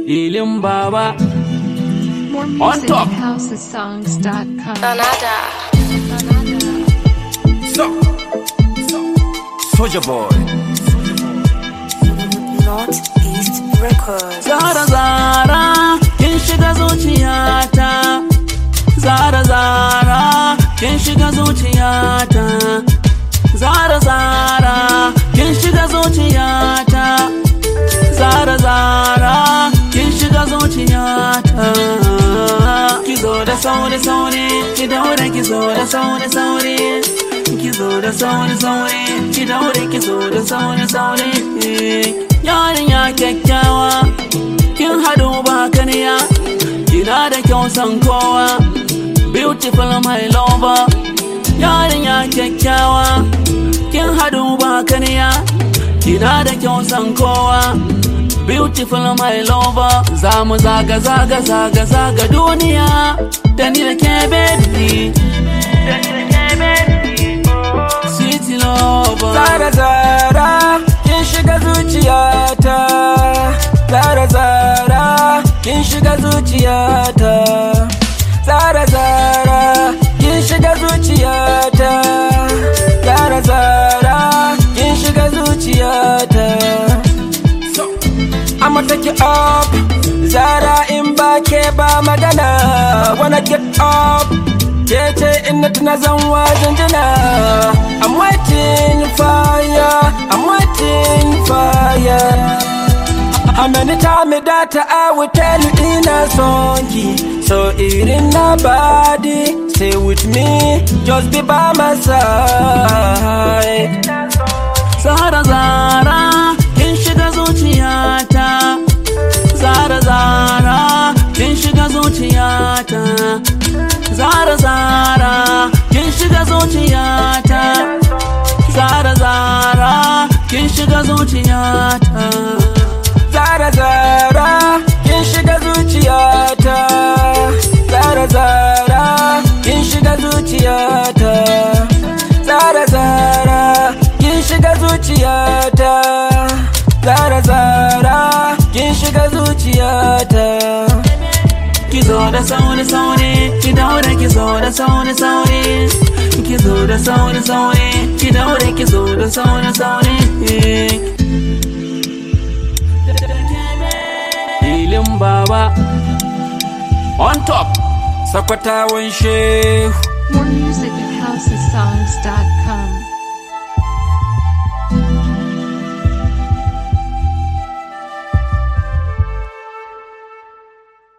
ilin baba More On music top. at housesongs.com. Danada. so Soldier boy Northeast Records. Zara zara kin shiga zuciyata Zara zara kin shiga zuciyata Zara zara kin shiga zuciyata Zara zara kin shiga zuciyata Ki zo da sauri sauri ki daure ki zo da sauri sauri Ki zo da sauri sauri ki daure ki zo da sauri sauri Yarinya kyakkyawa kin haɗu ba kaniya kina da kyau san kowa beautiful my lover yarinya kyakkyawa kin haɗu ba kaniya kina da kyau san kowa beautiful my lover za mu zaga zaga zaga zaga duniya da ni da ke baby da ni da ke baby sweet lover Zara zara kin shiga zuciyata Zara zara kin shiga zuciyata Zara zara kin shiga zuciyata Zara zara kin shiga zuciyata I'ma take it up Zara in ba ke ba magana Wanna get up Kece in na tuna zan wajen jina I'm waiting for ya I'm waiting for ya How many times that I will tell you ina son ki So irin na body Stay with me Just be by my side Zara Zara kin shiga zuciyata Zara Zara kin shiga zuciyata Zara Zara kin shiga zuciyata Zara Zara kin shiga zuciyata Zara Zara kin shiga zuciyata Zara Zara kin shiga zuciyata Zara Zara kin shiga zuciyata Zara Zara kin shiga zuciyata Ki zo da sauri sauri ki daure ki zo da sauri sauri ki zo da sauri sauri ki daure ki zo da sauri sauri Filin baba on top Sakwatawan shehu More music at housesongs.com.